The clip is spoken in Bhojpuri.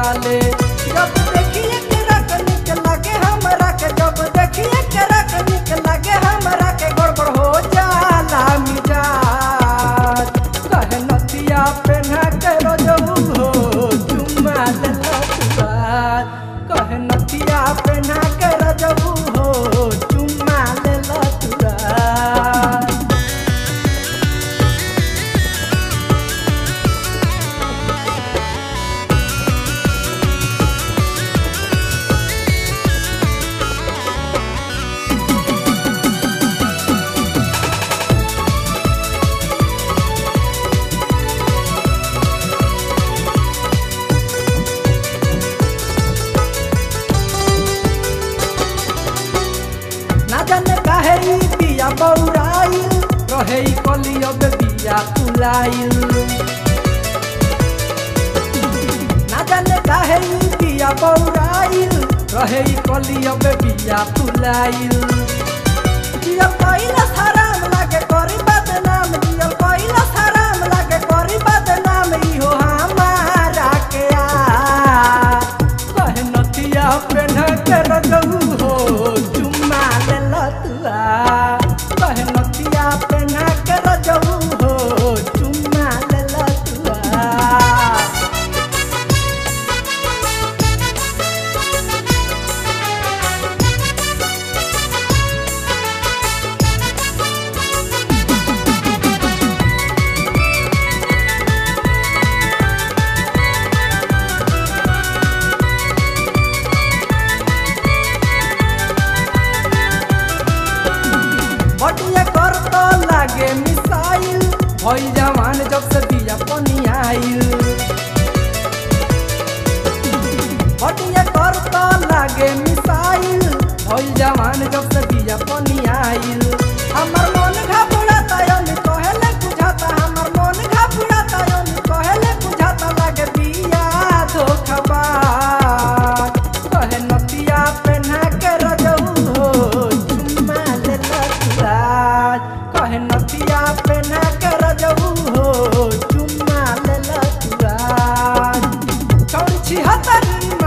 जाले जब देखिए के रख निक लगे हमरा के जब देखिए के रख निक लगे हमरा के गड़बड़ हो जाला मिजाज कहे नथिया पेन्हा के रोजबू हो चुम्मा लेला तुराज कहे नथिया पेन्हा के रोजबू हो चुम्मा लेला तुराज ना जाने काहे ई बिया बौराइल रहे ई कलियब बिया फुलाइल ना जाने काहे ई बिया बौराइल रहे ई कलियब बिया फुलाइल जियल कइला हराम लागे करी बदनाम जियल कइला हराम लागे करी बदनाम इहो हमारा के आ कहे नथिया पेन्ह के रजऊ हो चुम्मा लेला तुआ कहे नथिया पेन्ह के रजऊ हो चुम्मा लेला तुआ बटिया कर तो लागे मिसाइल भई जवान जब से दिया पनियाइल बटिया कर तो लागे मिसाइल भई जवान जब से दिया पनियाइल हमर मन घबराता यन कहेले बुझाता हमर मन घबराता यन कहेले बुझाता लागे बिया धोखबा कहे नतिया पेन्हा के रजऊ हो चुम्मा लेला तुराज कहे नतिया पेन्हा के रजऊ हो चुम्मा लेला तुराज चौड़ी छिहत्तरी